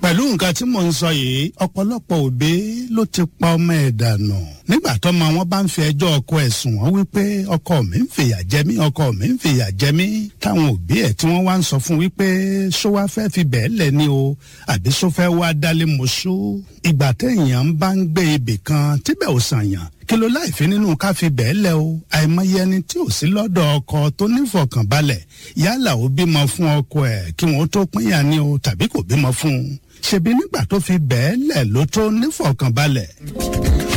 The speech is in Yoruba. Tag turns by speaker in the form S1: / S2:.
S1: pẹ̀lú nǹkan tí mò ń sọ yìí ọ̀pọ̀lọpọ̀ òbí ló ti pa ọmọ ẹ̀ dànù nígbà tọ́mọ wọn bá ń fi ẹjọ́ ọkọ ẹ̀ sùn wọ́n wípé ọkọ mi ń fìyà jẹ mí ọkọ mi ń fìyà jẹ mí táwọn òbí ẹ̀ tí wọ́n wá ń sọ fún wípé ṣó wá fẹ́ fi bẹ́ẹ̀ lẹ̀ ni o àbí ṣó fẹ́ wá dálé mọ́ṣú ìgbà téèyàn bá ń gbé ibì kan tíbẹ̀ ò sànyàn kí ló láìfi nínú ká fi bẹ́ẹ̀ lẹ̀ o àìmọye ẹni tí ò sí lọ́dọ̀ ọkọ tó nífọ̀kànbalẹ̀ yálà ó bímọ fún ọkọ ẹ̀ kí wọ́n tó pínyà ni o tàbí kò bímọ fún un ṣebí nígbà tó fi bẹ́ẹ̀ lẹ̀ ló tó nífọ̀kànbalẹ̀.